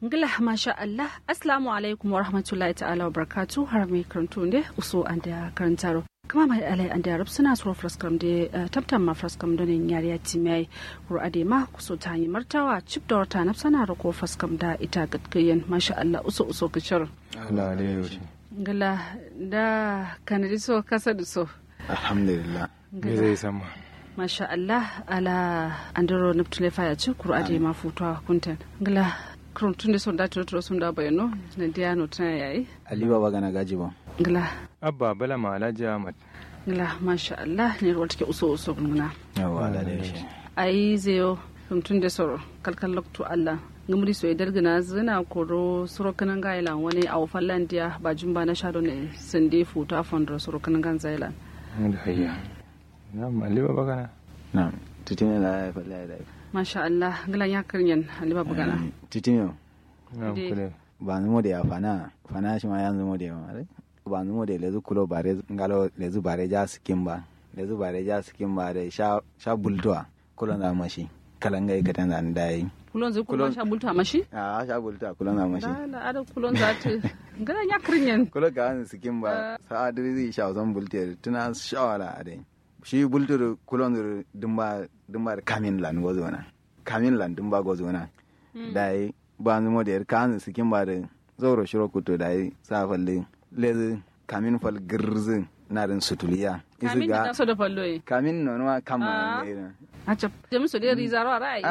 ngila masha Allah assalamu alaikum wa rahmatullahi ta'ala wa barakatu har mai karanto ne uso an da karantaro kama mai alai an da rab suna suro fraskam da tabtan ma fraskam don yin yariya timai kuro ade ma kuso ta yi martawa cip da wata na sana rako fraskam da ita gatgayen masha Allah uso uso kicir Allah alaihi ngila da kanadi so kasa da so alhamdulillah me zai sama masha Allah ala andiro neptule faya ci kuro ade ma futuwa kuntan ngila kurun tun da son da turo sun da bayano na diya no tana yayi ali baba gana gaji ba ngila abba bala ma alhaji ahmad ngila masha Allah ne ruwa take uso uso nguna yawa da da shi ayi zeyo kurun tun da soro kalkal loktu Allah ngamuri so idar gina zina koro soro kanan gailan wani a fallan diya ba jumba na shado ne sande futa fondro soro kanan gan zailan da hayya na ali baba kana na titine la ya falla da masha Allah ngilan ya karyan haliba bugana titine na Ide. kule ba numo da ya fana fana shi ma yanzu mo da ya ma ba numo da lezu kulo bare ngalo lezu bare ja skin ba lezu bare ja skin ba da sha sha bultoa kulo na mashi kalanga yi katan da dai kulon zai kulon Kulon- sha bulta mashi a sha bultoa kulo na mashi da da ada kulon za ta ngilan ya karyan kulo ka an skin ba sa adiri zai sha zan bulte tuna shawala a dai shi bultur kulon dur dumba dumba da kamin lan gozo na kamin lan dumba gozo na dai ba nu mo der kan skin ba da zoro shiro kuto dai sa falle lezi kamin fal girz na rin sutuliya kamin da so da fallo yi kamin no no Ah. kama ne a cap jami so da rizaro a ra'ayi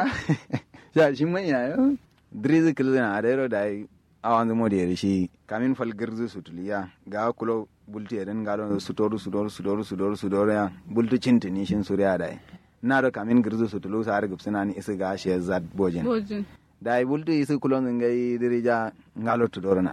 ya shi mai ya yo driz kilzina a dai dai awan mo der shi kamin fal girz sutuliya ga kulo bulti eden galo sutoru sudoru sudoru sudoru sudoru ya bultu cintini shin suriya dai na do kamin girz sutulu sa har gipsina ni isi ga shi zat bojin bojin da bultu isi kulon ngai dirija ngalo tudorna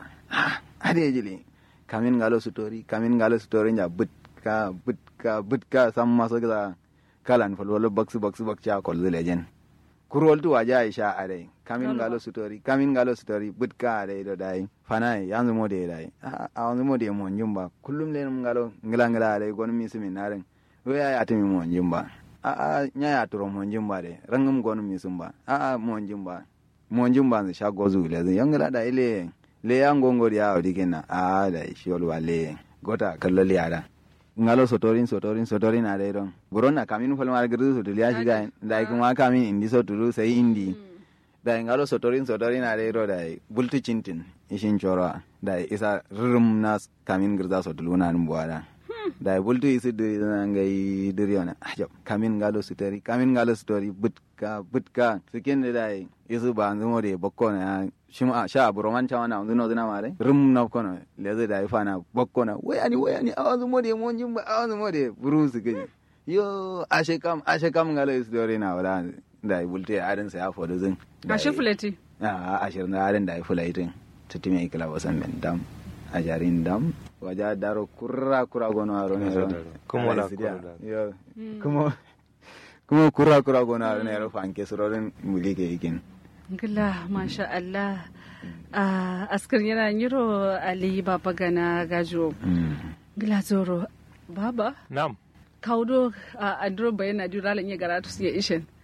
ade jili kamin ngalo sutori kamin ngalo sutori nya butka butka butka sam maso ga kalan falwalo baksu baksu bakcha kol lejen kurol tu waja aisha ade kamin ngalo sutori kamin ngalo sutori butka ade do dai fanai yanzu mo de dai a yanzu mo de mo njumba kullum le ngalo ngila ngila ade gon mi simi naren we ya atimi mo njumba a a nya ya turo mo njumba de rangum gon mi sumba a a mo njumba mo njumba nzi sha gozu le zin yangila da ile le ya ngongo ya odi kenna a da shi olwa le gota kallo le ada ngalo sotorin sotorin sotorin ade don buronna kamin fal mar girdu sotul ya shiga da kuma kamin indi sotulu sai indi da ngalo sotorin sotorin ade ro da bultu cintin ishin choro da isa rum nas kamin girda sotulu na mbuada da bultu isi diri na ngai diri ona ajab kamin ngalo sotori kamin ngalo sotori butka butka sikin da dai isu ba nzumo de bokko na shima sha buroman chawa na nzuno zina mare rum na kono leze da ifa na bokko na wayani wayani awanzu mo de mon jimba awanzu mo de buru su gani yo ashe kam ashe kam ngalo sotori na wala da bulte adan sa ya fodo zin ga shi fuleti a ashirin da adan da fulaitin tutime ikla wasan men dam a jarin dam waja daro kurra kurra gono aro ne ro Kuma wala Ala sidia. kurra. yo kuma kuma kurra kurra gono aro ne ro fanke surorin mulike ikin ngila masha Allah a askar yana yiro ali baba gana gajo ngila zoro baba nam kaudo a andro bayana dura lan ya garatu su ya ishen